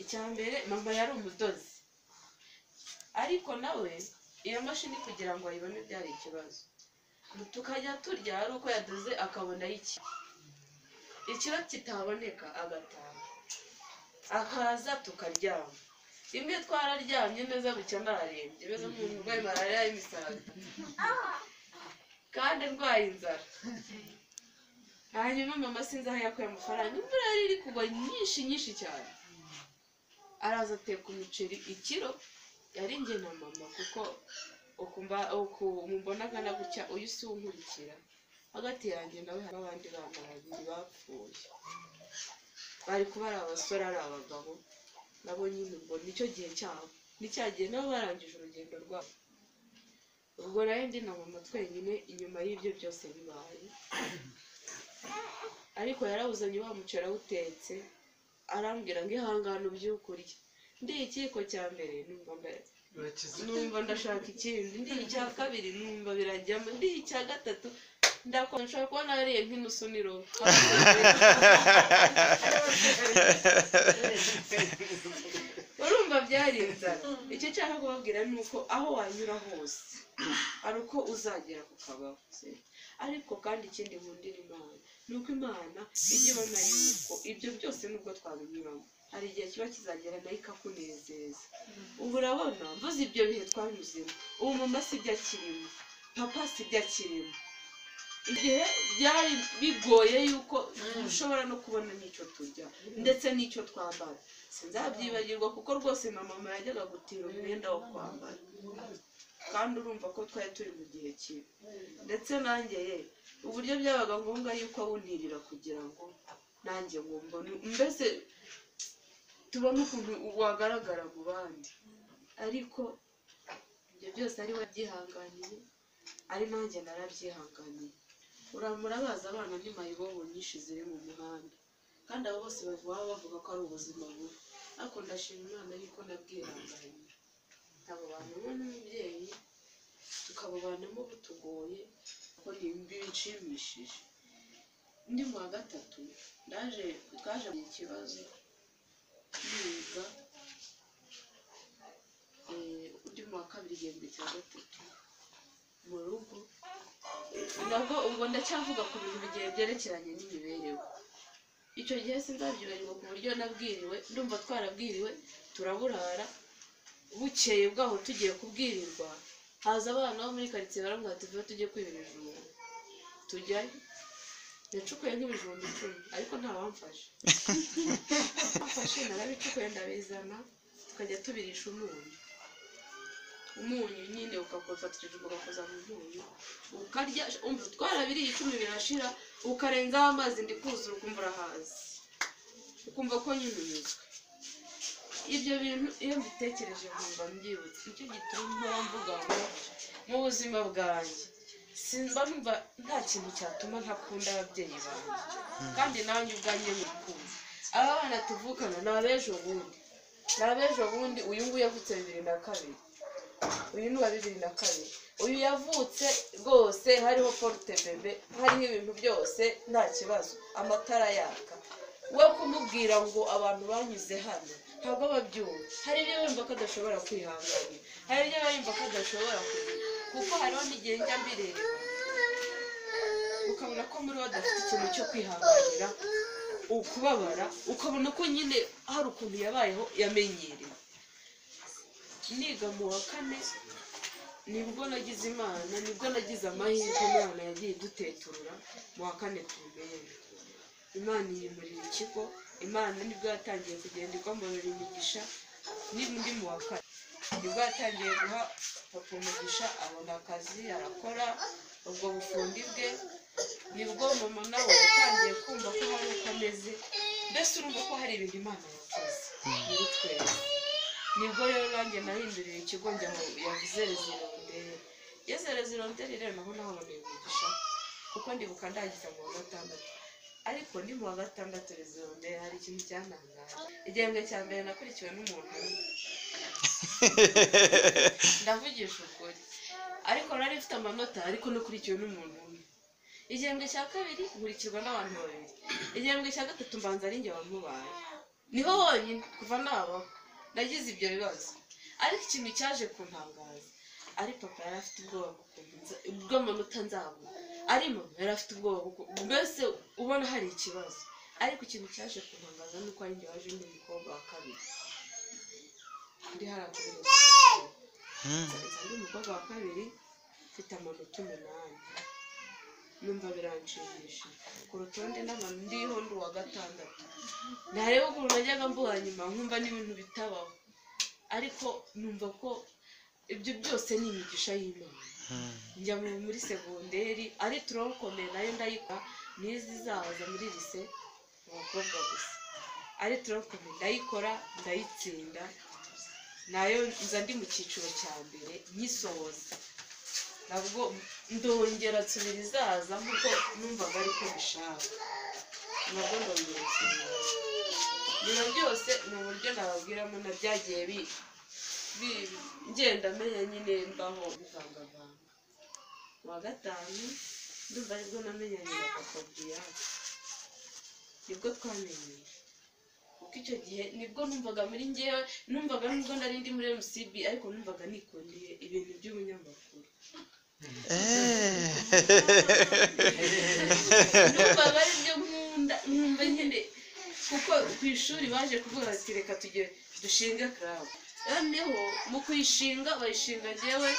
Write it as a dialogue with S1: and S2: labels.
S1: icya mbere mama yari umudozi ariko nawe iyo mashini kugira ngo ayibone byari ikibazo tukajya turya ari uko yadoze akabona iki ikiba kitaboneka agataha akaza tukaryama rimwe twararyamye neza bucya narembye meze nk'umuntu urwaye malariya y'imisazi kandi ndwaye inzara hanyuma mama sinzi aho yakuye amafaranga imvura yari iri kugwa nyinshi nyinshi cyane araza ateka umuceri ikiro yari njye na mama kuko ukumva uku mubonaga na gutya uyu si unkurikira hagati yanjye nawe hari abandi bana babiri bapfuye bari kuba ari abasore ari abagabo nabo nyine ubwo nicyo gihe cyabo nicyagiye nabo barangije urugendo rwabo ubwo nari ndi na mama twenyine inyuma y'ibyo byose bibaye ariko yarawuzanye wa muceri awutetse arambwira ngo ihangane ubyuke urye ndiye ikiyiko cya mbere numva mbe- numva ndashaka ikindi ndiye icya kabiri numva birajyamo ndiye icya gatatu ndakora nshobora kuba nariye nk'inusu niro urumva byari inzara icyo nshaka kubabwira ni uko aho wanyura hose ari uko uzagera ku kabaho ariko kandi ikindi nkundira imana ni uko imana ijya ibona yuko ibyo byose nubwo twabinyuramo hari igihe kiba kizagera nayo ikakunezeza ubu urabona mvuze ibyo bihe twanyuzemo ubu mama si ibyo akirimo papa si ibyo akirimo igihe byari bigoye yuko dushobora no kubona n'icyo turya ndetse n'icyo twambara sinzabyibagirwa kuko rwose na mama yajyaga gutira umwenda wo kwambara kandi urumva ko twari turi mu gihe kibi ndetse nanjye ye uburyo byabaga ngombwa yuko awuntirira kugira ngo nanjye ngo mbone mbese tubone ukuntu wagaragara mu bandi ariko ibyo byose ari we byihanganiye ari nanjye narabyihanganiye uramura bazi abana n'imayibobo nyinshi ziri mu muhanda kandi abo bose baba bavuga ko ari ubuzima bubi ariko ndashima imana yuko nabwihanganiye ntabobana n'umubyeyi tukabubanamo butugoye kuko ni imbi bishimishije undi mu wa gatatu ndaje twaje mu kibazo niga eh, undi mu wa kabiri igihembwe cya gatatu mu rugo nabwo ubwo ndacyavuga ku bintu bigiye byerekeranye n'imibereho icyo gihe sinzabyibagirwa ku buryo nabwiriwe ndumva twarabwiriwe turaburara bukeye bwaho tugiye kubwirirwa haza abana bo muri karitsiye barambwira tuvuye tujye kwiba ibijumba tujyayo yacukuye nk'ibijumba icumi ariko ntawamfashe bamfashe narabicukuye ndabizana tukajya tubirisha umunyu umunyu nyine ukakofatishije ugakoza mu munyu ukarya umva twarabiriye icumi birashira ukarenzaho amazi ndi kuzura ukumva urahazi ukumva ko nyine unyuzwe ibyo bintu iyo mbitekereje nkumva mbyibutse nicyo gituma mvuga ngo mu buzima bwanjye simba numva nta kintu cyatuma ntakunda ababyeyi banjye kandi nanjye ubwanjye mukunze aba bana tuvukana ni abejo bundi ni abejo bundi uyu nguyu yavutse bibiri na kabiri uyu ni uwa bibiri na kabiri uyu yavutse rwose hariho porute bebe hariho ibintu byose nta kibazo amatara yaka we kumubwira ngo abantu banyuze hano ntabwo babyumva hari ibyo bumva ko adashobora kwihanganira hari ibyo bumva ko adashobora kugira kuko hariho n'igihe njya mbireba ukabona ko muri we adafite ikintu cyo kwihanganira ukubabara ukabona ko nyine hari ukuntu yabayeho yamenyereye niga mu wa kane nibwo nagize imana nibwo nagize amahirwe imana yagiye iduteturura mu wa kane ku mbere imana iyimurira ikigo imana nibwo yatangiye kugenda ikomorera imigisha n'undi mu wa kane nibwo yatangiye guha papa umugisha abona akazi arakora ubwo bufundi bwe nibwo mama nawe yatangiye kumva ko hari uko ameze mbese urumva ko hari ibintu imana yakoze muri twese nibwo rero nanjye nahinduriye ikigo njya mu yavuze rezironderi yeze rezironderi rero naho nahaboneye umugisha kuko ndibuka ndagize mu wa gatandatu ariko ni mu wa gatandatu rezironderi hari ikintu cyanangaje igihembwe cya mbere nakurikiwe n'umuntu umwe ndavugisha ukuri ariko nari mfite amanota ariko nakurikiwe n'umuntu umwe igihembwe cya kabiri nkurikirwa n'abantu babiri igihembwe cya gatatu mbanza ari njye wamubaye niho honyine kuva naba nagize ibyo bibazo ariko ikintu cyaje kuntangaza ari papa yari afite ubwoba bw'amanota nzabona ari mama yari afite ubwoba bw'uko- mbese ubona hari ikibazo ariko ikintu cyaje kuntangaza ni uko ari njye waje ndi umukobwa wa kabiri ndi hariya kuri hose nza ndi umukobwa wa kabiri mfite amanota umunani numva biranshimishije ku rutonde n'abantu ndiho ndi uwa gatandatu ntareba ukuntu najyaga mbuha nyuma nkumva n'ibintu bitabaho ariko numva ko ibyo byose ni imigisha y'imana njya mu- muri segonderi ari turonkomeye nayo ndayikora n'izi izaza muri lise mu bakobwa gusa ari turonkomeye ndayikora ndayitsinda nayo nza ndi mu cyiciro cya mbere nyisohoza nabwo ndongera nsubira izaza nkuko numvaga ariko bishaka nabwo ndongera nsubira ibintu byose ni uburyo nababwiramo na byagiye bi- bi- ngenda menya nyine mbaho bivangavanga Ku wa gatanu ndumva aribwo namenyanye na papa Brian. nibwo twamenyeye kuko icyo gihe nibwo numvaga muri ngewe numvaga nubwo nari ndi muri mcb ariko numvaga nikundeye ibintu by'ubunyamakuru numvaga ari byo nkunda nkumva nyine kuko ku ishuri baje kuvuga bati reka tugire dushinge club noneho mu kuyishinga bayishinga ngewe